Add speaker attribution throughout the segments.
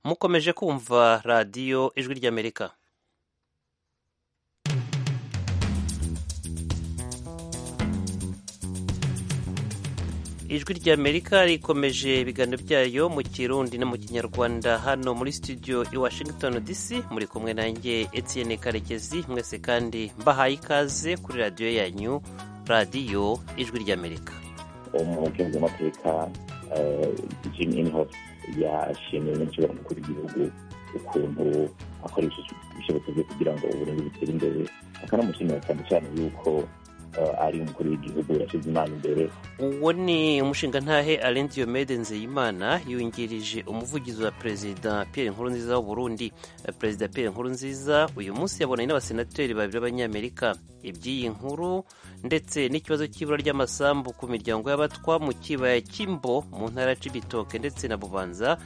Speaker 1: mukomeje kumva radiyo ijwi ry'amerika ijwi ry'amerika rikomeje ibiganiro byayo mu kirundi no mu kinyarwanda hano muri studio i washington dc muri kumwe nanjye etienne karekezi mwese kandi mbahaye ikaze kuri radiyo yanyu radiyo ijwi ry'amerika
Speaker 2: umugenzi w'amateka jim inhofe yashimiwe benshi baramukuru igihugu ukuntu akoresheje ibishoboka bye kugira ngo uburundi butere imbere akanamushimira cyane cyane yuko ari umukuru w'igihugu yashyize imana imbere
Speaker 1: uwo ni umushingantahe arenze diyomede nzeyimana yungirije umuvugizi wa perezida Pierre Nkurunziza w'uburundi perezida Pierre Nkurunziza uyu munsi yabonanye n'abasenateri babiri b'abanyamerika iby'iyi nkuru ndetse n'ikibazo cy'ibura ry'amasambu ku miryango y'abatwa mu kibaya cy'imbo mu ntara ya Cibitoke ndetse na bubanza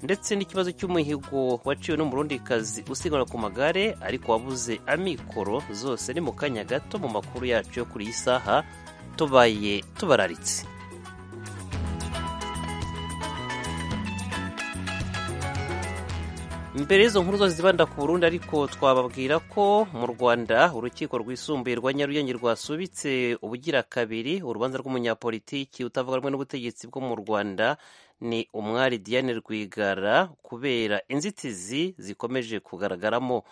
Speaker 1: ndetse n'ikibazo cy'umuhigo waciwe n'umurundikazi usiganwa ku magare ariko wabuze amikoro zose ni mu kanya gato mu makuru yacu yo kuri iyi saha tubaye tubararitse mbere y'izo nkuru zose zibanda ku burundi ariko twababwira ko mu rwanda urukiko rwisumbuye rwa nyarugenge rwasubitse ubugira kabiri urubanza rw'umunyapolitiki utavuga rumwe n'ubutegetsi bwo mu rwanda ni umwari diane rwigara kubera inzitizi zikomeje kugaragaramo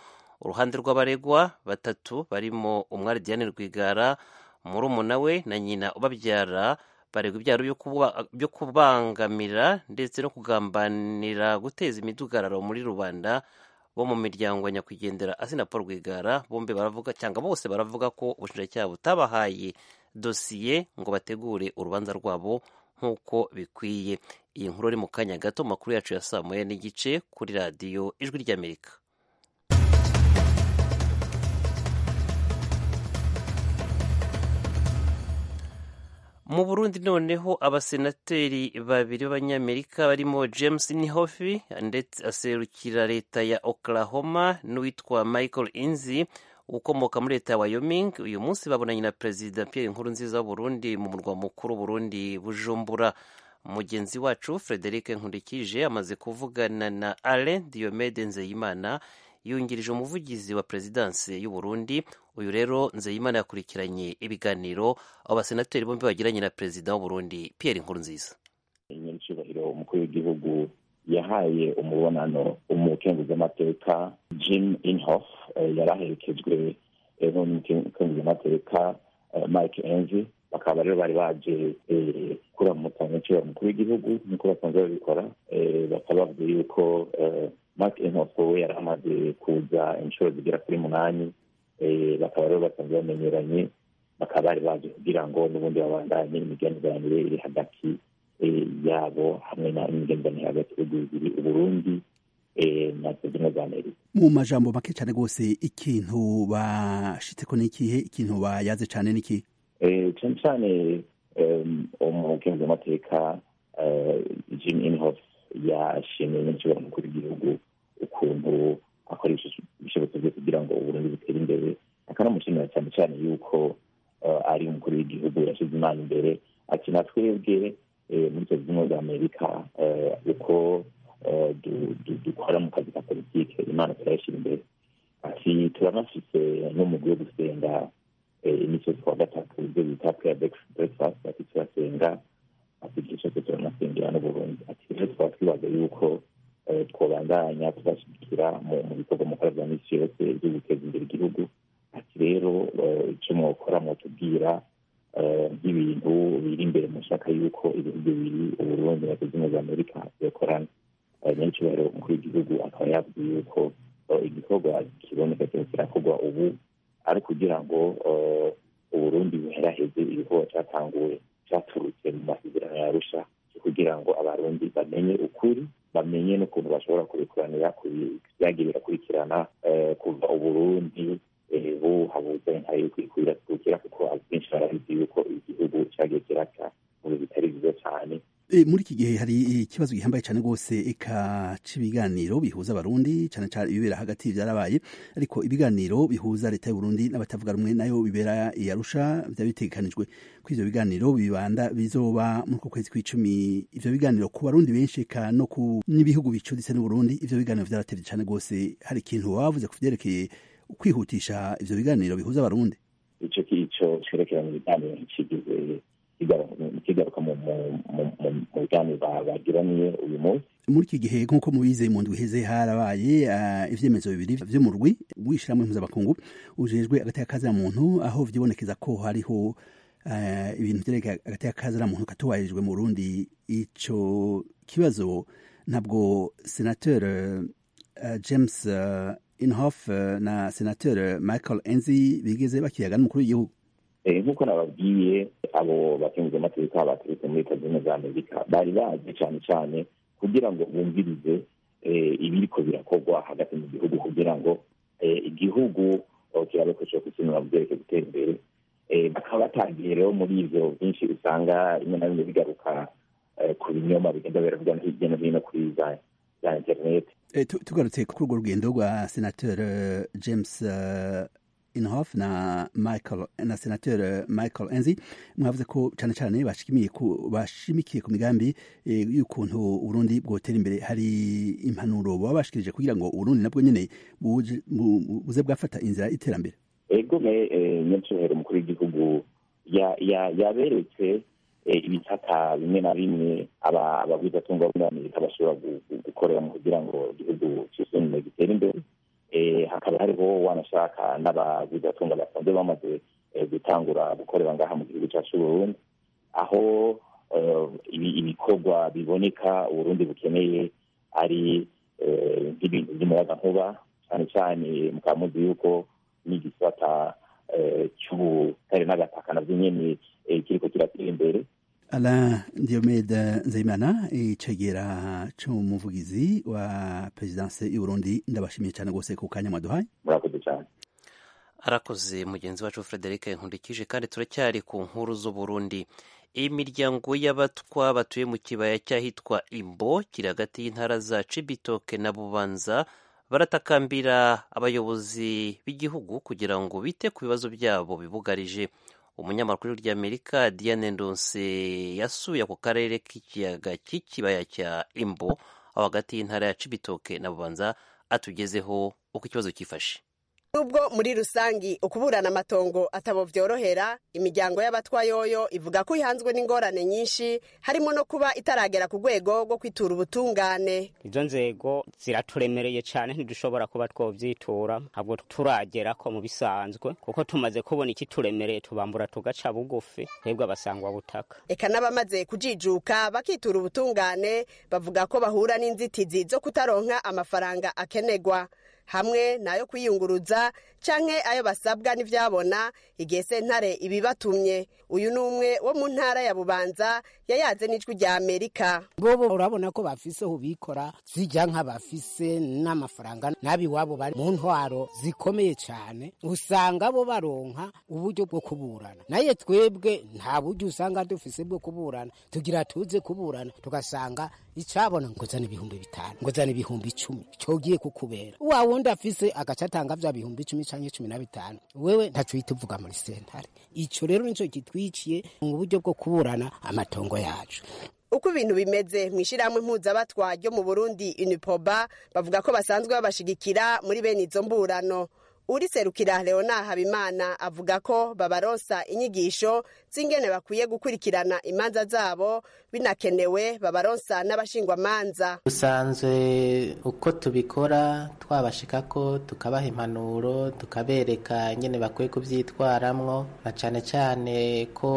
Speaker 1: uruhande rw'abaregwa batatu barimo umwari diane rwigara murumuna we na nyina ubabyara baregwa ibyaha byo kubangamira ndetse no kugambanira guteza imidugararo muri rubanda bo mu miryango ya nyakwigendera asina paul rwigara bombi baravuga cyangwa bose baravuga ko ubushinjacyaha butabahaye dosiye ngo bategure urubanza rwabo nk'uko bikwiye iyi nkuru iri mu kanya gato mu makuru yacu ya saa moya n'igice kuri radiyo ijwi ry'amerika mu burundi noneho abasenateri babiri b'abanyamerika barimo james nihofi ndetse aserukira leta ya oklahoma n'uwitwa michael inzi ukomoka muri leta ya wayoming uyu munsi babonanye na perezida pierre nkurunziza w'uburundi mu murwa mukuru burundi bujumbura mugenzi wacu frederic nkurikije amaze kuvugana na alain diomede nzeyimana yungirije umuvugizi wa perezidansi y'uburundi uyu rero nzeyimana yakurikiranye ibiganiro abo basenateri bombi bagiranye na perezida w'uburundi pierre nkurunziza
Speaker 2: nyiricyubahiro umukuru w'igihugu yahaye umubonano umukenguzamateka jim inhof yari aherekejwe n'umukenguzamateka mike enzi bakaba rero bari baje kuramutsa nyiricyubahiro umukuru w'igihugu nk'uko basanzwe babikora bakaba bavuga yuko mark inkoko we yari amaze kuza inshuro zigera kuri munani bakaba rero basanzwe bamenyeranye bakaba bari baje kugira ngo n'ubundi babandanye imigenderanire iri hagati yabo hamwe na imigenderanire hagati y'ibihugu bibiri uburundi na zimwe za amerika
Speaker 3: mu majambo make cyane rwose ikintu bashitseko ni ikihe ikintu bayaze cyane ni ikihe
Speaker 2: cyane cyane umukenguzamateka jim inhofe yashimiwe benshi baramukuru w'igihugu ukuntu akoresheje ibishoboka bye kugira ngo uburundi butere imbere akanamushimira cyane cyane yuko ari umukuru w'igihugu yashyize imana imbere ati na twebwe muri leta zunze za amerika uko dukora mu kazi ka politiki imana turayashyira imbere ati turanafite n'umugi wo gusenga imisozi kuwa gatatu ibyo bita peya breakfast ati turasenga apigisha ko turanasengera n'uburundi ati rero twaba twibaza yuko twabandanya tubashyigikira mu bikorwa mukora bya minsi yose byo guteza imbere igihugu ati rero icyo mwokora mwotubwira nk'ibintu biri imbere mushaka yuko ibihugu bibiri uburundi na zimwe za amerika bikorana nyacyubahiro umukuru w'igihugu akaba yavuze yuko igikorwa kiboneka cyose kirakorwa ubu ari ukugira ngo uburundi buheraheze ibikorwa cyatanguye cyaturutse mu masezerano yarusha kugira ngo abarundi bamenye ukuri bamenye n'ukuntu bashobora kubikuranira byagiye birakurikirana kuva uburundi buhabuze ntayo kwikurira tukira kuko akenshi barabizi yuko igihugu cyagiye kiraka mu bintu bitari byiza cyane
Speaker 3: muri iki gihe hari ikibazo gihambaye cyane rwose eka cy'ibiganiro bihuza abarundi cyane cyane ibibera hagati byarabaye ariko ibiganiro bihuza leta y'u Burundi n'abatavuga rumwe nayo bibera i Arusha byaba bitegekanijwe ko ivyo biganiro bibanda bizoba muri uku kwezi kw'icumi ivyo biganiro ku barundi benshi eka no ku n'ibihugu bicuditse n'u Burundi ivyo biganiro vyaratevye cyane rwose hari ikintu wavuze ku vyerekeye kwihutisha ivyo biganiro bihuza abarundi
Speaker 2: ico kico cerekeranye ibiganiro kigize kigaruka mu biganiro bagiraniye uyu munsi
Speaker 3: muri iki gihe nk'uko mubize mu ndwi iheze harabaye ibyemezo bibiri byo mu rwi wishyiramo impuzabakungu ujejwe agateka kaziramuntu aho vyibonekeza ko hariho ibintu byerekeye agateka kaziramuntu katubahirijwe mu burundi ico kibazo ntabwo senateur james inhof na senateur michael enzi bigeze bakiyaga n'umukuru w'igihugu
Speaker 2: nk'uko nababwiye abo bakemuramateka baturutse muri leta zunze ubumwe za amerika bari bazi cyane cyane kugira ngo bumvirize ibiriko birakorwa hagati mu gihugu kugira ngo igihugu kirabakoresha kukinura mu byerekeye gutera imbere bakaba batangiye rero muri ibyo byinshi usanga rimwe na rimwe bigaruka ku binyoma bigenda biravuga hirya no hino kuri za interineti
Speaker 3: tugarutse kuri urwo rugendo rwa senateur james inhofe na michael na senateur michael enzi mwavuze ko cyane cyane bashimikiye ku migambi y'ukuntu uburundi bwotera imbere hari impanuro baba bashikirije kugira ngo uburundi nabwo nyine buze bwafata inzira y'iterambere
Speaker 2: ego me nyacyubahiro umukuru w'igihugu yaberetse ibitaka bimwe na bimwe ababwizatungo muri amerika bashobora gukoreramo kugira ngo igihugu cyisuzume gitere imbere hakaba hariho wanashaka n'abavugatunga basanzwe bamaze gutangura gukorera ngaha mu gihugu cyacu uburundi aho ibikorwa biboneka uburundi bukeneye ari nk'ibintu by'umuyagankuba cyane cyane mukaba muzi yuko n'igisata cy'ubutare n'agataka nabyo nyine kiriko kiratera imbere
Speaker 3: ala diomede nzeyimana icegera c'umuvugizi wa perezidanse y'uburundi ndabashimiye cyane rwose ku kanya mwaduhaye
Speaker 2: murakoze cyane
Speaker 1: arakoze mugenzi wacu frederic nkundikije kandi turacyari ku nkuru z'uburundi imiryango y'abatwa batuye mu kibaya cy'ahitwa imbo kiri hagati y'intara za cibitoke na bubanza baratakambira abayobozi b'igihugu kugira ngo bite ku bibazo byabo bibugarije umunyamakuru ry'amerika diane ndonse yasuye ako karere k'ikiyaga cy'ikibaya cya imbo aho hagati y'intara ya cibitoke na bubanza atugezeho uko ikibazo cyifashe
Speaker 4: nubwo muri rusangi ukuburana amatongo atabo vyorohera imiryango y'abatwa yoyo ivuga ko ihanzwe n'ingorane nyinshi harimo no kuba itaragera ku rwego rwo kwitura ubutungane
Speaker 5: izo nzego ziraturemereye cyane ntidushobora kuba twovyitura ntabwo turagera ko mu bisanzwe kuko tumaze kubona ikituremereye tubambura tugaca bugufi twebwe abasangwa butaka
Speaker 4: eka n'abamaze kujijuka bakitura ubutungane bavuga ko bahura n'inzitizi zo kutaronka amafaranga akenerwa hamwe n'ayo kwiyunguruza canke ayo basabwa n'ivyabona igihe sentare ibibatumye uyu ni umwe wo mu ntara ya bubanza yayanze n'ijwi rya amerika
Speaker 6: bobo urabona ko bafise ubikora zijya nka bafise n'amafaranga nabi wabo bari mu ntwaro zikomeye cane usanga bo baronka uburyo bwo kuburana naye twebwe nta buryo usanga dufise bwo kuburana tugira tuze kuburana tugasanga icabona ngozana ibihumbi bitanu ngozana ibihumbi icumi cogiye kukubera wawe undi afise agaca atanga vya bihumbi icumi canke cumi na bitanu wewe ntaco uhita uvuga muri sentare ico rero nico gitwiciye mu buryo bwo kuburana amatongo yacu
Speaker 4: uko ibintu bimeze mu ishyirahamwe mpuzabatwa ryo mu burundi unipoba bavuga ko basanzwe babashigikira muri bene izo mburano uri serukira leona habimana avuga ko babaronsa inyigisho z'ingene bakwiye gukurikirana imanza zabo binakenewe babaronsa n'abashingwamanza
Speaker 7: dusanzwe uko tubikora twabashikako tukabaha impanuro tukabereka nyene bakwiye kuvyitwaramwo na cane cane ko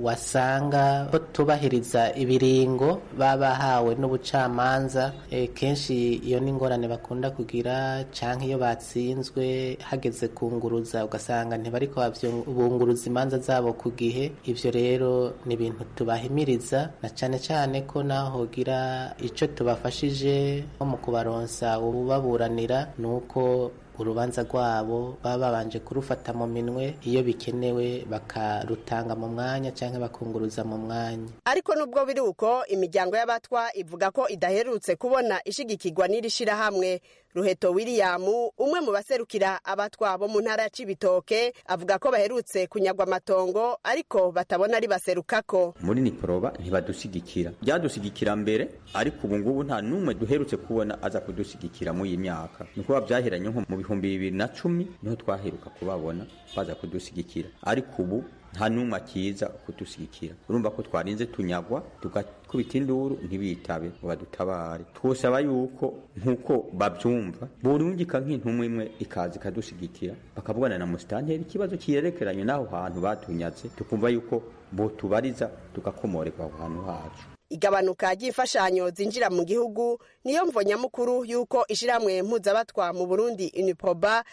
Speaker 7: wasanga ko tubahiriza ibiringo baba bahawe n'ubucamanza e, kenshi iyo n'ingorane bakunda kugira canke iyo batsinzwe hageze kunguruza ugasanga ntibariko bunguruza imanza zabo ku gihe ivyo rero ni ibintu tubahimiriza na cane cane ko naho hogira ico tubafashije nko mu kubaronsa ububaburanira nuko urubanza rwabo baba babanje kurufata mu minwe iyo bikenewe bakarutanga mu mwanya cyangwa bakunguruza mu mwanya
Speaker 4: ariko nubwo biri uko imiryango y'abatwa ivuga ko idaherutse kubona ishigikirwa n'iri shyirahamwe ruheto william umwe mu baserukira abatwa bo mu ntara ya cibitoke avuga ko baherutse kunyagwa amatongo ariko batabona ari baserukako
Speaker 8: muri niporoba ntibadushyigikira byadushyigikira mbere ariko ubu ngubu nta n'umwe duherutse kubona aza kudushyigikira muri iyi myaka ni ukuba byahiranye nko mu bihumbi bibiri na cumi niho twaheruka kubabona baza kudushyigikira ariko ubu nta n'umwe akiza kudushyigikira urumva ko twarinze tunyagwa tugakubita induru ntibitabe ngo badutabare twosaba yuko nk'uko babyumva burungika nk'intumwa imwe ikaza ikadushyigikira bakavugana na musitanteri ikibazo kiyerekeranye n'aho hantu batunyatse tukumva yuko botubariza tugakomorerwa aho hantu hacu
Speaker 4: igabanuka ry'imfashanyo zinjira mu gihugu niyo mvo nyamukuru y'uko ishyirahamwe mpuzabatwa mu burundi unipoba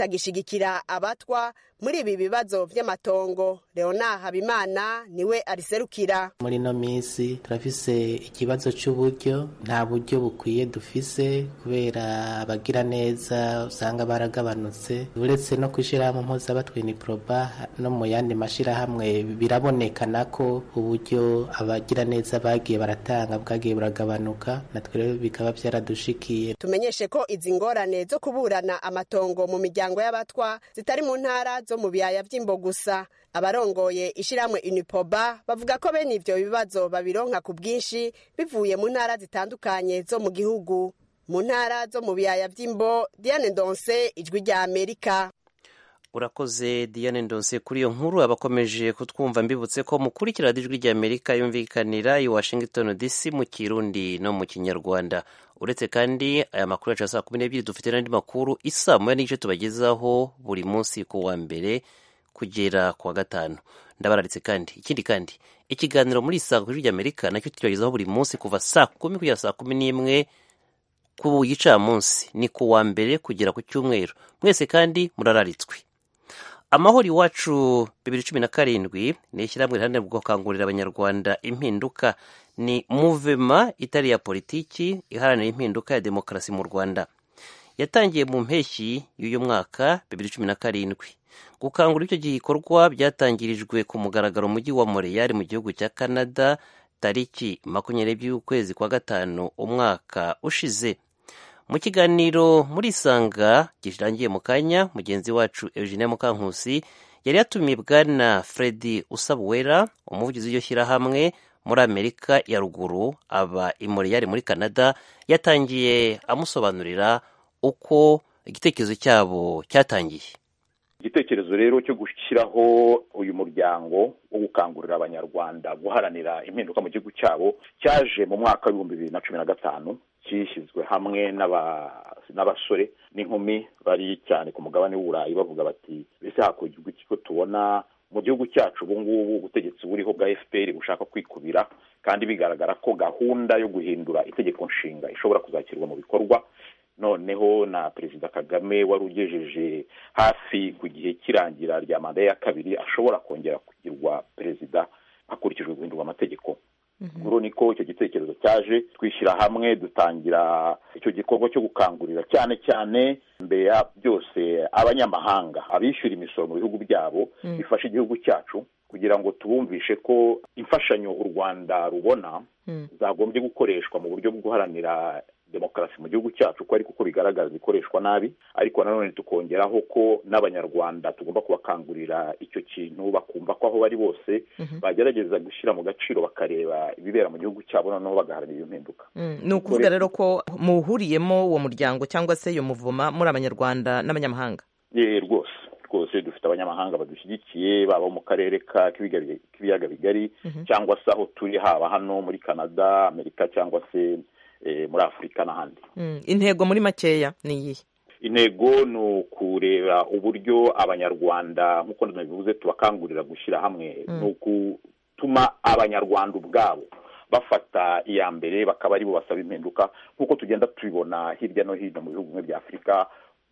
Speaker 4: ritagishigikira abatwa muri ibi bibazo by'amatongo leona habimana niwe ariserukira
Speaker 7: muri ino minsi turafise ikibazo cy'uburyo nta buryo bukwiye dufise kubera abagira neza usanga baragabanutse uretse no kwishyirahamwe mpuzabatwa uniproba no mu yandi mashyirahamwe birabonekana ko uburyo abagira neza bagira bwagiye baratanga bwagiye buragabanuka natwe rero bikaba byaradushikiye
Speaker 4: tumenyeshe ko izi ngorane zo kuburana amatongo mu miryango y'abatwa zitari mu ntara zo mu biyaya by'imbo gusa abarongoye ishyirahamwe unipoba bavuga ko bene ibyo bibazo babironka ku bwinshi bivuye mu ntara zitandukanye zo mu gihugu mu ntara zo mu biyaya by'imbo diane donse ijwi rya amerika
Speaker 1: urakoze diane ndonse kuri iyo nkuru abakomeje kutwumva mbibutse ko mukurikira radiyo ijwi ry'amerika yumvikanira i washington dc mu kirundi no mu kinyarwanda uretse kandi aya makuru yacu ya saa kumi n'ebyiri dufite n'andi makuru isa moya n'igice tubagezaho buri munsi ku wa mbere kugera ku wa gatanu ndabararitse kandi ikindi kandi ikiganiro muri saa kuri ry'amerika nacyo tukibagezaho buri munsi kuva saa kumi kugera saa kumi n'imwe ku gicamunsi ni ku wa mbere kugera ku cyumweru mwese kandi murararitswe amahoro iwacu bibiri cumi na karindwi ni ishyirahamwe riharanira gukangurira abanyarwanda impinduka ni muvema itari iya politiki iharanira impinduka ya demokarasi mu rwanda yatangiye mu mpeshyi y'uyu mwaka bibiri cumi na karindwi gukangura icyo gikorwa byatangirijwe ku mugaragaro mujyi wa moreyari mu gihugu cya canada tariki makumyabiri n'ebyiri y'ukwezi kwa gatanu umwaka ushize mu kiganiro muri isanga girangiye mu kanya mugenzi wacu eugene mukankusi yari yatumiye bwana fredi usabuwera umuvugizi w'iryo shyirahamwe muri amerika ya ruguru aba imoriyari muri canada yatangiye amusobanurira uko igitekerezo cyabo cyatangiye
Speaker 9: igitekerezo rero cyo gushyiraho uyu muryango wo gukangurira abanyarwanda guharanira impinduka mu gihugu cyabo cyaje mu mwaka w'ibihumbi bibiri na cumi na gatanu cyishyizwe hamwe n'abasore n'inkumi bari cyane ku mugabane w'uburayi bavuga bati mbese hakurya iki ko tubona mu gihugu cyacu ubu ngubu ubutegetsi buriho bwa fpr bushaka kwikubira kandi bigaragara ko gahunda yo guhindura itegeko nshinga ishobora kuzashyirwa mu bikorwa noneho na perezida kagame wari ugejeje hafi ku gihe cy'irangira rya manda ya kabiri ashobora kongera kugirwa perezida hakurikijwe guhindurwa amategeko guru niko icyo gitekerezo cyaje twishyira hamwe dutangira icyo gikorwa cyo gukangurira cyane cyane mbere ya byose abanyamahanga abishyura imisoro mu bihugu byabo bifasha igihugu cyacu kugira ngo tubumvishe ko imfashanyo u rwanda rubona zagombye gukoreshwa mu buryo bwo guharanira demokarasi mu gihugu cyacu ko ariko uko bigaragara zikoreshwa nabi ariko nanone tukongeraho ko n'abanyarwanda tugomba kubakangurira icyo kintu bakumva ko aho bari bose bagerageza gushyira mu gaciro bakareba ibibera mu gihugu cyabo noneho bagaharanira iyo mpinduka
Speaker 10: ni ukuvuga rero ko muhuriyemo uwo muryango cyangwa se iyo muvoma muri abanyarwanda n'abanyamahanga
Speaker 9: rwose rwose dufite abanyamahanga badushyigikiye baba mu karere k'ibiyaga bigari cyangwa se aho turi haba hano muri canada amerika cyangwa se muri afurika n'ahandi
Speaker 10: intego muri makeya ni iyihe
Speaker 9: intego ni ukureba uburyo abanyarwanda nk'uko nabivuze tubakangurira gushyira hamwe ni ugutuma abanyarwanda ubwabo bafata iya mbere bakaba aribo basaba impinduka nk'uko tugenda tubibona hirya no hino mu bihugu bimwe bya afurika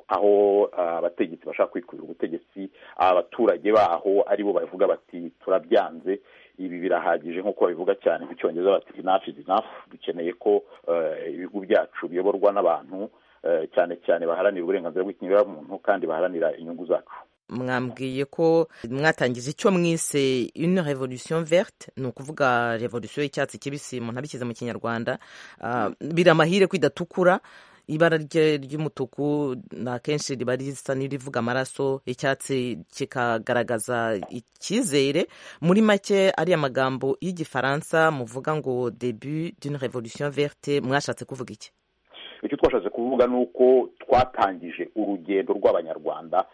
Speaker 9: aho abategetsi bashaka kwikubira ubutegetsi abaturage baho aribo bavuga bati turabyanze ibi birahagije nk'uko babivuga cyane mu cyongereza bati inafu is enough dukeneye ko ibihugu byacu biyoborwa n'abantu cyane cyane baharanira uburenganzira bw'ikinyuramuntu kandi baharanira inyungu zacu
Speaker 10: mwambwiye ko mwatangiza icyo mwise une revolution verte ni ukuvuga revolution y'icyatsi kibisi umuntu abishyize mu kinyarwanda Ah, biri amahire ko idatukura ibara rye ry'umutuku ni akenshi riba risa n'irivuga amaraso icyatsi kikagaragaza icyizere muri make ariya magambo y'igifaransa muvuga ngo debut d'une revolution verte mwashatse kuvuga iki
Speaker 9: icyo twashatse kuvuga ni uko twatangije urugendo rw'abanyarwanda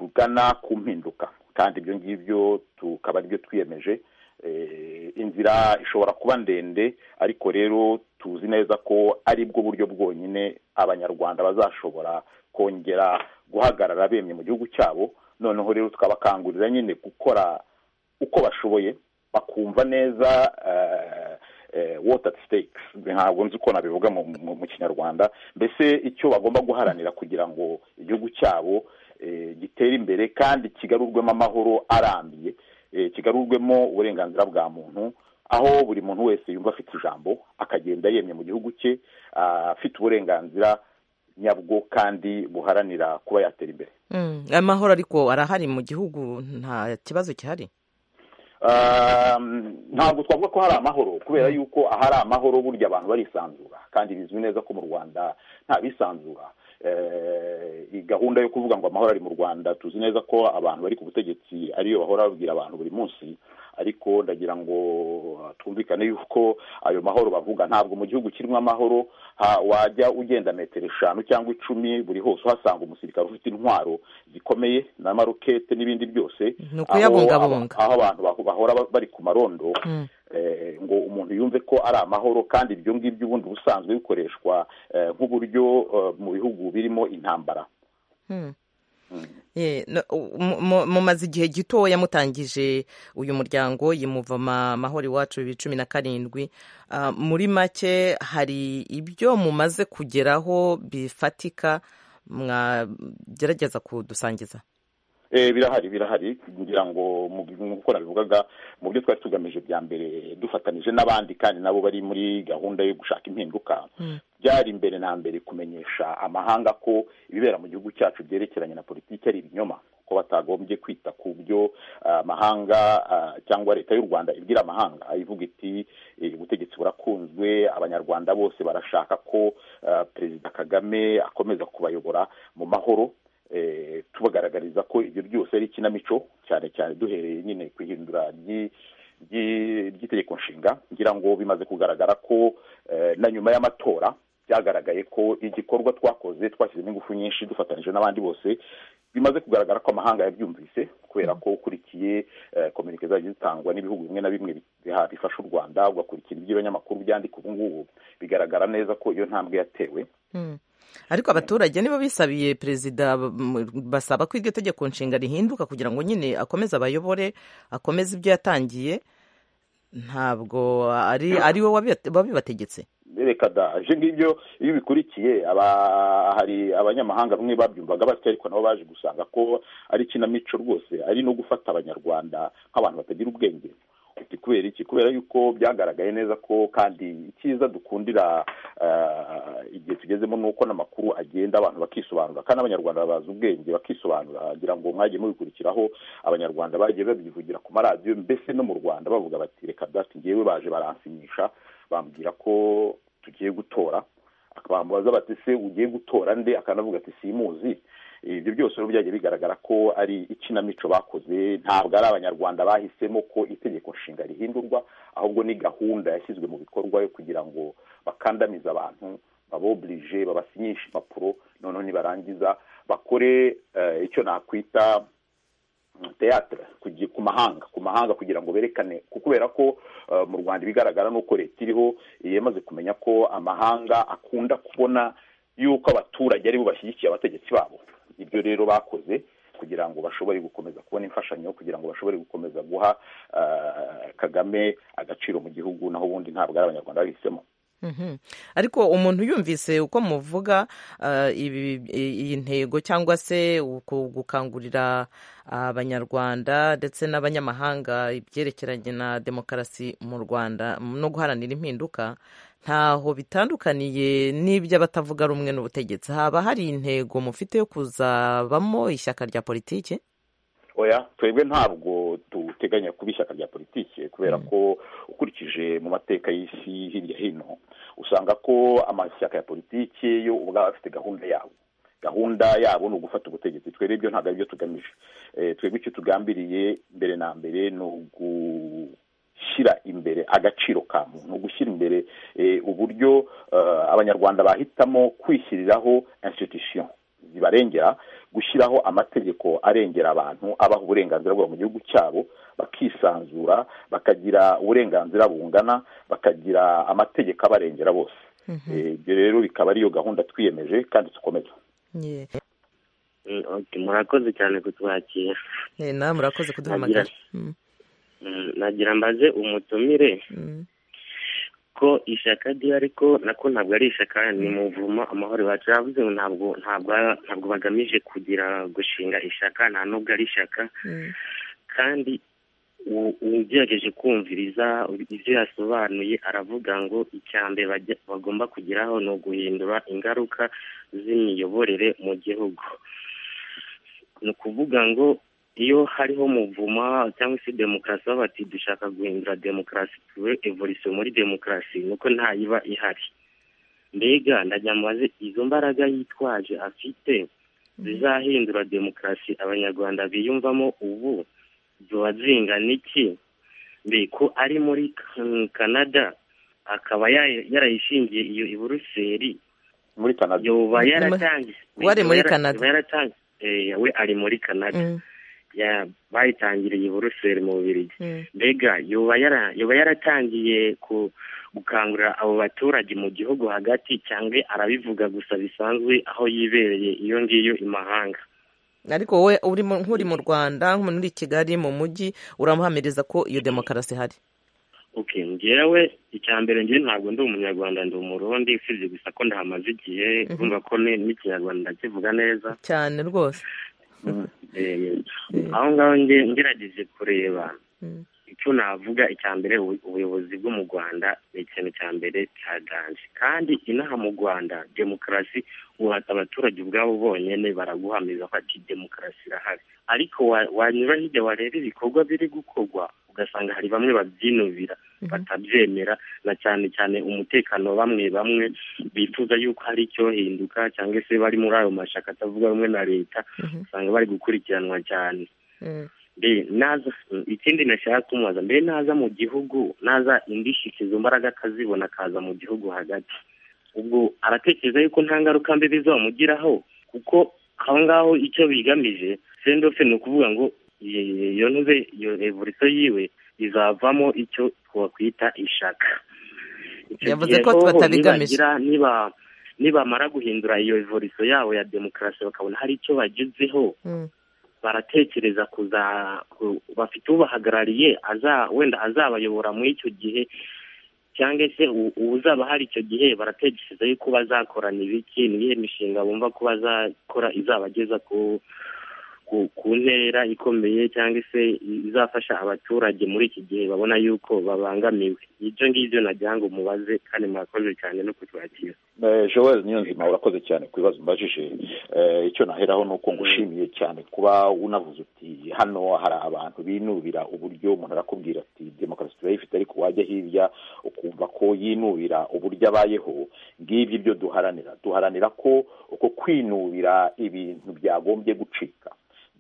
Speaker 9: rugana ku mpinduka kandi ibyo ngibyo tukaba aribyo twiyemeje Eh, inzira ishobora kuba ndende ariko rero tuzi neza ko aribwo buryo bwonyine abanyarwanda bazashobora kongera guhagarara bemye mu gihugu cyabo noneho rero tukabakangurira nyine gukora uko bashoboye bakumva neza eh, eh, what at stake ntabwo nzi uko nabivuga mu, mu, mu kinyarwanda mbese icyo bagomba guharanira kugira ngo igihugu cyabo eh, gitere imbere kandi kigarurwemo amahoro arambiye eh, kigarurwemo uburenganzira bwa muntu aho buri muntu wese yumva afite ijambo akagenda yemye mu gihugu cye ah, afite uburenganzira nyabwo kandi buharanira kuba yatera imbere
Speaker 10: Mm, amahoro ariko arahari mu gihugu nta kibazo gihari
Speaker 9: Um, ntabwo twavuga ko hari amahoro kubera yuko ahari amahoro burya abantu barisanzura kandi bizwi neza ko mu rwanda nta bisanzura Eh, iyi gahunda yo kuvuga ngo amahoro ari mu rwanda tuzi neza ko abantu bari ku butegetsi ariyo bahora babwira abantu buri munsi ariko ndagira ngo twumvikane yuko ayo mahoro bavuga ntabwo mu gihugu kirimo amahoro ha- wajya ugenda metero eshanu cyangwa icumi buri hose uhasanga umusirikare ufite intwaro zikomeye n'amarokete n'ibindi byose
Speaker 10: Ni
Speaker 9: aho-
Speaker 10: ukuyabungabunga.
Speaker 9: aho abantu baho- bahora ba- bari ku marondo eh, ngo umuntu yumve ko ari amahoro kandi ibyo ngibyo ubundi ubusanzwe bikoreshwa eh, nk'uburyo eh, mu bihugu birimo intambara
Speaker 10: Ye, no- mu- mu- mumaze igihe gitoya mutangije uyu muryango yimuvama amahoro iwacu bibiri cumi na karindwi Ah, muri make hari ibyo mumaze kugeraho bifatika mwagerageza kudusangiza
Speaker 9: Eh, birahari birahari ngira ngo mu- nk'uko nabivugaga mu byo twari tugamije bya mbere dufatanije n'abandi kandi nabo bari muri gahunda yo gushaka impinduka byari mbere na mbere kumenyesha amahanga ko ibibera mu gihugu cyacu byerekeranye na politiki ari ibinyoma ko batagombye kwita ku byo ah, amahanga ah, cyangwa leta y'u rwanda ibwira amahanga ivuga iti eh, ubutegetsi burakunzwe abanyarwanda bose barashaka ko ah, perezida kagame akomeza kubayobora mu mahoro eh, tubagaragariza ko ibyo byose ari ikinamico cyane cyane duhereye nyine ku ihindura ry'i- ry'i- ry'itegeko nshinga ngira ngo bimaze kugaragara ko eh, na nyuma y'amatora byagaragaye ko igikorwa twakoze twashyizemo ingufu nyinshi dufatanyije n'abandi bose bimaze kugaragara ko amahanga yabyumvise kubera ko ukurikiye eh, kominike zagiye zitangwa n'ibihugu bimwe na bimwe biha- bifasha u rwanda ugakurikira iby'abanyamakuru byandika ubu ngubu bigaragara neza ko iyo ntambwe yatewe
Speaker 10: ariko abaturage nibo bisabiye perezida m- basaba ko iryo tegeko nshinga rihinduka kugira ngo nyine akomeze abayobore akomeze ibyo yatangiye ntabwo ari ari we wabi- wabibategetse
Speaker 9: reka da ibyo ngibyo iyo ubikurikiye aba hari abanyamahanga bamwe babyumvaga batya ariko nabo baje gusanga ko ari ikinamico rwose ari no gufata abanyarwanda nk'abantu batagira ubwenge Uti kubera iki kubera yuko byagaragaye neza ko kandi icyiza dukundira eh, igihe tugezemo ni uko n'amakuru agenda abantu bakisobanura kandi abanyarwanda babaza ubwenge bakisobanura ngira ngo mwagiye mubikurikiraho abanyarwanda bagiye babivugira ku maradiyo mbese no mu rwanda bavuga bati reka dati ngewe baje baransinyisha bambwira ko tugiye gutora bamubaza bati se ugiye gutora nde akanavuga ati simuzi ibyo byose rero byagiye bigaragara ko ari ikinamico bakoze ntabwo ari abanyarwanda bahisemo ko itegeko nshinga rihindurwa ahubwo ni gahunda yashyizwe mu bikorwa yo kugira ngo bakandamize abantu baboburije babasinyisha impapuro noneho nibarangiza bakore eh, icyo nakwita teyatere kugi- ku mahanga ku mahanga kugira ngo berekane ku- kubera ko eh, mu rwanda ibigaragara ni uko leta iriho yamaze kumenya ko amahanga akunda kubona yuko abaturage aribo bashyigikiye abategetsi babo ibyo rero bakoze kugira ngo bashobore gukomeza kubona imfashanyo kugira ngo bashobore gukomeza guha eh, kagame agaciro mu gihugu naho ubundi ntabwo ari abanyarwanda bahisemo
Speaker 10: Mhm. ariko umuntu yumvise uko muvuga ah, ibi- i- iyi ntego cyangwa se uku- gukangurira abanyarwanda ndetse n'abanyamahanga ibyerekeranye na demokarasi mu rwanda no guharanira impinduka ntaho bitandukaniye n'iby'abatavuga rumwe n'ubutegetsi haba hari intego mufite yo kuzabamo ishyaka rya politiki
Speaker 9: oya twebwe ntabwo duteganya kuba ishyaka rya politiki kubera ko ukurikije mu mateka y'isi hirya hino usanga ko amashyaka ya politiki yo ubwabo afite gahunda yabo gahunda yabo ni ugufata ubutegetsi twebwe ibyo ntabwo aribyo tugamije Eh, twebwe icyo tugambiriye mbere na mbere ni ugushyira imbere agaciro ka muntu ni ugushyira imbere eh, uburyo eh, abanyarwanda bahitamo kwishyiriraho institution zibarengera gushyiraho amategeko arengera abantu abaha uburenganzira bwabo mu gihugu cyabo bakisanzura bakagira uburenganzira bungana bakagira amategeko abarengera bose Eh, ibyo rero bikaba ariyo gahunda twiyemeje kandi dukomeza
Speaker 10: Ye.
Speaker 11: Mm, okay, murakoze cyane kutwakira
Speaker 10: Eh, nawe murakoze kuduhamagara Mm,
Speaker 11: Mm, nagira mbaze umutumire
Speaker 10: mm.
Speaker 11: ko ishyaka rye ariko nako ntabwo ari ishyaka ni muvumo amahoro iwacu yavuze ngo ntabwo ntabwo ntabwo bagamije kugira gushinga ishyaka nta nubwo ari ishyaka
Speaker 10: Mm.
Speaker 11: kandi u- ugerageje kumviriza ibyo yasobanuye aravuga ngo icya mbere bajya- bagomba kugeraho ni uguhindura ingaruka z'imiyoborere mu gihugu ni ukuvuga ngo iyo hariho muvuma cyangwa se demokarasi baba bati dushaka guhindura demokarasi tuwe evolisiyo muri demokarasi nuko ntayiba ihari mbega ndagira mubaze izo mbaraga yitwaje afite zizahindura demokarasi abanyarwanda biyumvamo ubu ziba zingana iki mbe ko ari muri Kan- Canada akaba ya- yarayishingiye iyo i Buruseli
Speaker 9: muri Canada
Speaker 11: yoba
Speaker 10: Ni-
Speaker 11: yaratangiye
Speaker 10: we ari muri
Speaker 11: yoba yara-
Speaker 10: Canada.
Speaker 11: yoba yaratangiye eh, we ari muri Canada
Speaker 10: Mm,
Speaker 11: ya- bayitangiriye i Buruseli mu Bubiligi
Speaker 10: mm.
Speaker 11: mbega yoba yara- yoba yaratangiye ku gukangurira abo baturage mu gihugu hagati cyangwa arabivuga gusa bisanzwe aho yibereye iyo ngiyo i mahanga
Speaker 10: ariko wowe uri mu- nk'uri mu rwanda nk'umuntu uri i kigali mu mujyi uramuhamiriza ko iyo demokarasi ihari
Speaker 11: okay njyewe icya mbere njyewe ntabwo ndi umunyarwanda ndi umurundi usibye gusa ko ndahamaze igihe urumva ko ni- n'ikinyarwanda ndakivuga neza
Speaker 10: cyane rwose
Speaker 11: Eh, aho ngaho nge- ngerageje kureba
Speaker 10: Mm.
Speaker 11: icyo navuga icya mbere ubu- ubuyobozi bwo mu rwanda ni ikintu cya mbere cyaganje kandi inaha mu rwanda demokarasi uhata abaturage ubwabo bonyine baraguhamiriza ko ati demokarasi irahari ariko wa- wanyura hirya wareba ibikorwa biri gukorwa ugasanga hari bamwe babyinubira batabyemera na cyane cyane umutekano bamwe bamwe bifuza yuko hari icyohinduka cyangwa se bari muri ayo mashyaka atavuga rumwe na leta usanga bari gukurikiranwa cyane
Speaker 10: Mm.
Speaker 11: mbe naza ikindi nashaka kumubaza mbe naza mu gihugu naza indishyi izo mbaraga akazibona akaza mu gihugu hagati ubwo aratekereza yuko nta ngaruka mbi bizamugiraho kuko aho ngaho icyo bigamije sendofe ni ukuvuga ngo i- iyo ntuze iyo revolisiyo yiwe izavamo icyo twakwita ishaka Icyo
Speaker 10: Yavuze
Speaker 11: gihe
Speaker 10: ko
Speaker 11: hoho
Speaker 10: batabigamije.
Speaker 11: nibagira niba nibamara guhindura iyo revolisiyo yabo ya demokarasi bakabona hari icyo bagezeho
Speaker 10: Mm.
Speaker 11: baratekereza kuza ku- bafite ubahagarariye aza wenda azabayobora muri icyo gihe cyangwa se u- uzaba hari icyo gihe baratekereza yuko bazakorana ibiki ni iyihe mishinga bumva ko bazakora izabageza ku ku, ku ntera ikomeye cyangwa se izafasha abaturage muri iki gihe babona yuko babangamiwe ibyo ngibyo nagira ngo mubaze kandi murakoze cyane no kutwakira
Speaker 9: Eh, joel niyonzima urakoze cyane ku bibazo mbajije Eh, icyo naheraho ni uko ngushimiye cyane kuba unavuze uti hano hari abantu binubira uburyo umuntu arakubwira ati demokarasi turayifite ariko wajya hirya ukumva ko yinubira uburyo abayeho ngibyo ibyo duharanira duharanira ko uko kwinubira ibintu byagombye gucika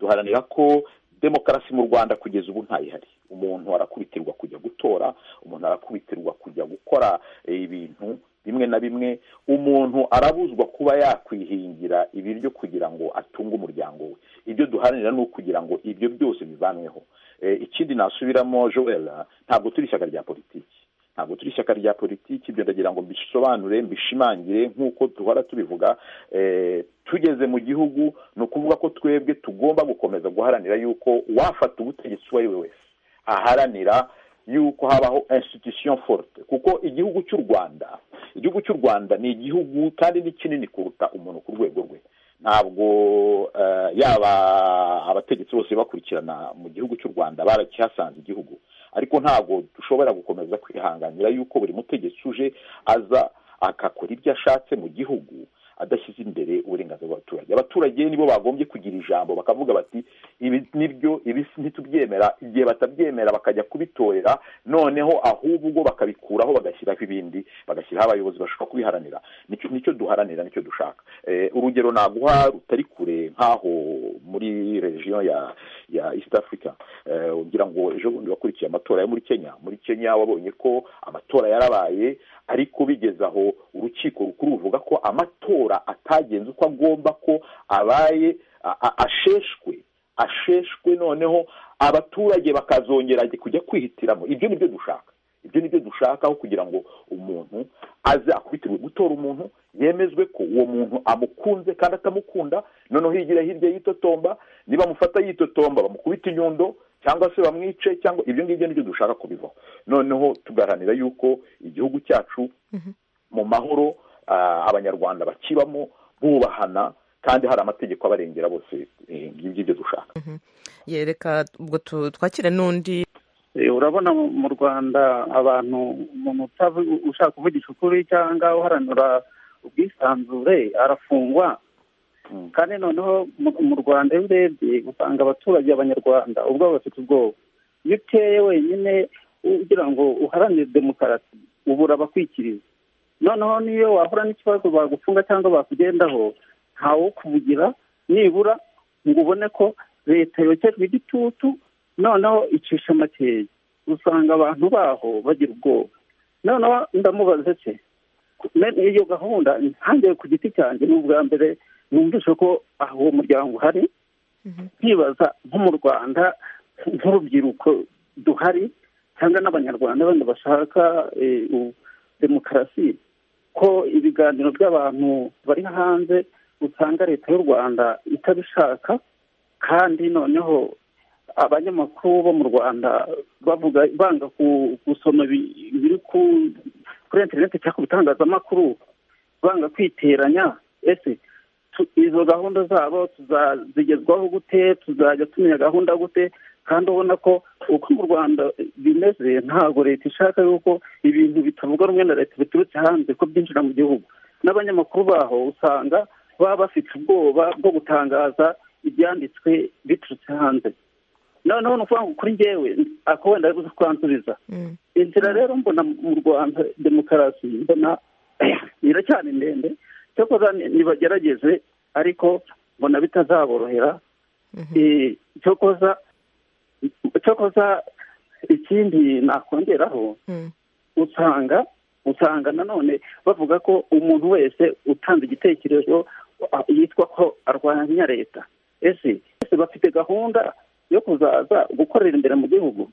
Speaker 9: duharanira ko demokarasi mu rwanda kugeza ubu ntayihari umuntu arakubitirwa kujya gutora umuntu arakubitirwa kujya gukora eh, ibintu bimwe na bimwe umuntu arabuzwa kuba yakwihingira ibiryo kugira ngo atunge umuryango we ibyo duharanira ni ukugira ngo ibyo byose bivanweho Eh, ikindi nasubiramo joel ntabwo turi ishyaka rya politiki ntabwo turi ishyaka rya politiki ibyo ndagira ngo mbisobanure mbishimangire nk'uko duhora tubivuga eh, tugeze mu gihugu ni ukuvuga ko twebwe tugomba gukomeza guharanira yuko wafata ubutegetsi uwo ari we wese aharanira yuko habaho institution forte kuko igihugu cy'u rwanda igihugu cy'u rwanda ni igihugu kandi ni kinini kuruta umuntu ku rwego rwe ntabwo eh, yaba abategetsi bose bakurikirana mu gihugu cy'u rwanda barakihasanze igihugu ariko ntabwo dushobora gukomeza kwihanganira yuko buri mutegetsi uje aza agakora ibyo ashatse mu gihugu adashyize imbere uburenganzira bw'abaturage abaturage nibo bagombye kugira ijambo bakavuga bati ibi nibyo ibi ntitubyemera igihe batabyemera bakajya kubitorera noneho ahubwo bakabikuraho bagashyiraho ibindi bagashyiraho abayobozi bashobora kubiharanira Nicyo- nicyo duharanira nicyo dushaka Eh, urugero naguha rutari kure nk'aho muri regiyo ya ya east africa Eh, ugira ngo ejo bundi wakurikiye amatora yo muri kenya muri kenya wabonye ko amatora yarabaye ariko bigeze aho urukiko rukuru ruvuga ko amatora atagenze uko agomba ko abaye a- a- asheshwe asheshwe noneho abaturage bakazongera kujya kwihitiramo ibyo nibyo dushaka ibyo nibyo dushaka aho kugira ngo umuntu aze akubitiwe gutora umuntu yemezwe ko uwo muntu amukunze kandi atamukunda noneho higira hirya yitotomba nibamufata yitotomba bamukubita inyundo cyangwa se bamwice cyangwa ibyo ngibyo nibyo dushaka kubivaho noneho tugaharanira yuko igihugu cyacu mu mahoro ah, abanyarwanda bakibamo bubahana kandi hari amategeko abarengera bose eh, ngibyo ibyo dushaka
Speaker 10: yereka ubwo tu- twakire n'undi
Speaker 12: Eh, urabona mu mu rwanda abantu umuntu utavu- ushaka kuvugisha ukuri cyangwa uharanura ubwisanzure arafungwa kandi noneho mu- mu rwanda iyo urebye usanga abaturage abanyarwanda ubwabo bafite ubwoba iyo uteye wenyine ugira ngo uharanire demokarasi ubura abakwikiriza noneho niyo wahura n'ikibazo bagufunga cyangwa bakugendaho ntawo kuvugira nibura ngo ubone ko leta yokejwe igitutu noneho icisha makeya usanga abantu baho bagira ubwoba noneho ndamubaza se me- iyo gahunda ntange ku giti cyanjye ni ubwa mbere numvise ko aho uwo muryango uhari nkibaza nko mu rwanda nk'urubyiruko duhari cyangwa n'abanyarwanda bandi bashaka eh, u- demokarasi ko ibiganiro by'abantu bari hanze usanga leta y'u rwanda itabishaka kandi noneho abanyamakuru bo mu rwanda bavuga banga ku- gusoma ibi- ibiri ku- kuri interineti cyangwa ku bitangazamakuru banga kwiteranya ese tu- izo gahunda zabo tuzazigezwaho gute tuzajya tumenya gahunda gute kandi ubona ko uko mu rwanda bimeze ntabwo leta ishaka yuko ibintu bitavugwa rumwe na leta biturutse hanze ko byinjira mu gihugu n'abanyamakuru baho usanga baba bafite ubwoba bwo gutangaza ibyanditswe biturutse hanze noneho ni ukuvuga ngo kuri njyewe ako wenda ari buze kwansubiza inzira rero mbona mu rwanda demokarasi mbona iracyari ndende cyakoza ntibagerageze ariko mbona bitazaborohera Eh, cyakoza cyakoza ikindi nakongeraho usanga usanga nanone bavuga ko umuntu wese utanze igitekerezo ah, yitwa ko arwanya leta ese ese bafite gahunda yo kuzaza gukorera imbere mu gihugu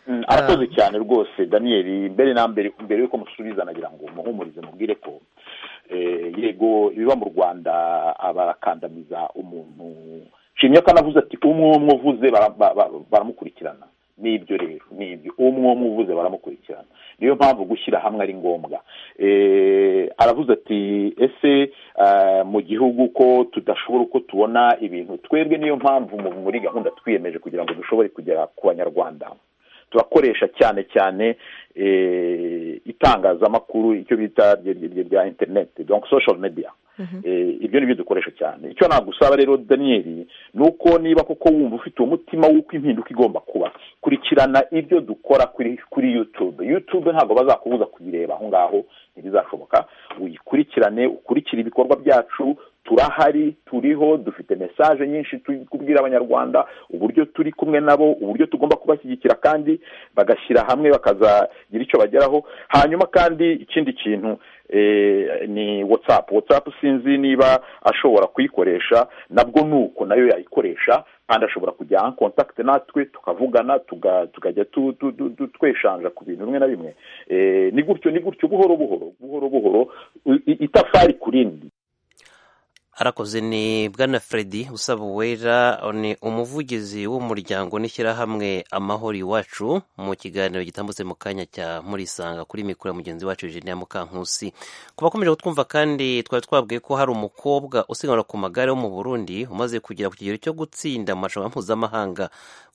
Speaker 9: Mm, arakoze cyane rwose daniel mbere na mbere mbere yuko musubiza nagira ngo muhumurize mubwire ko eh, yego ibiba mu rwanda abakandamiza umuntu nshimye ko anavuze ati umwe umwe uvuze bara- ba- ba- baramukurikirana nibyo rero nibyo umwe umwe uvuze baramukurikirana niyo mpamvu gushyira hamwe ari ngombwa Eh, aravuze ati ese eh, mu gihugu ko tudashobora uko tubona ibintu twebwe niyo mpamvu mu- muri gahunda twiyemeje kugira ngo dushobore kugera ku banyarwanda turakoresha cyane cyane eh, itangazamakuru icyo bita rye- rye- rye- rya interineti donc social media Eh, ibyo ni byo dukoresha cyane icyo nagusaba rero daniel ni uko niba koko wumva ufite uwo mutima w'uko impinduka igomba kuba kurikirana ibyo dukora kuri kuri youtube youtube ntabwo bazakubuza kuyireba aho ngaho ntibizashoboka uyikurikirane ukurikire ibikorwa byacu turahari turiho dufite mesaje nyinshi turi kubwira abanyarwanda uburyo turi kumwe nabo uburyo tugomba kubashyigikira kandi bagashyira hamwe bakazagira icyo bageraho hanyuma kandi ikindi kintu eh, ni whatsapp whatsapp sinzi niba ashobora kuyikoresha nabwo nuko nayo yayikoresha kandi ashobora kujya en contact natwe tukavugana tuga- tukajya tu- tu- tu- tu- tweshanja ku bintu bimwe na bimwe Eh, ni gutyo ni gutyo buhoro buhoro buhoro buhoro i- i- itafari ku rindi
Speaker 1: arakoze ni bwana Freddy usaba uwera ni umuvugizi w'umuryango n'ishyirahamwe amahoro iwacu mu kiganiro gitambutse mu kanya cya murisanga kuri mikoro ya mugenzi wacu Eugenia Mukankusi ku bakomeje kutwumva kandi twari twabwiye ko hari umukobwa usiganwa ku magare wo mu Burundi umaze kugera ku kigero cyo gutsinda mu marushanwa mpuzamahanga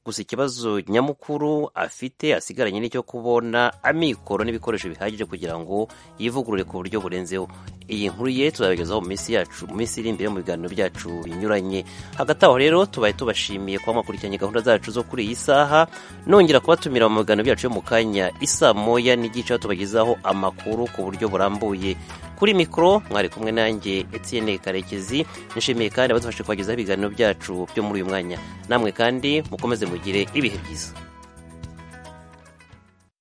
Speaker 1: gusa ikibazo nyamukuru afite asigaranye n'icyo kubona amikoro n'ibikoresho bihagije kugira ngo yivugurure ku buryo burenzeho iyi nkuru ye tuzabigezaho mu minsi yacu mu minsi iri imbere mu biganiro byacu binyuranye hagati aho rero tubaye tubashimiye kuba mwakurikiranye gahunda zacu zo kuri iyi saha nongera kubatumira mu biganiro byacu yo mu kanya isa moya n'igice aho tubagezaho amakuru ku buryo burambuye kuri mikoro mwari kumwe nanjye Etienne karekezi nishimiye kandi abadufashe kubagezaho ibiganiro byacu byo muri uyu mwanya namwe kandi mukomeze mugire ibihe byiza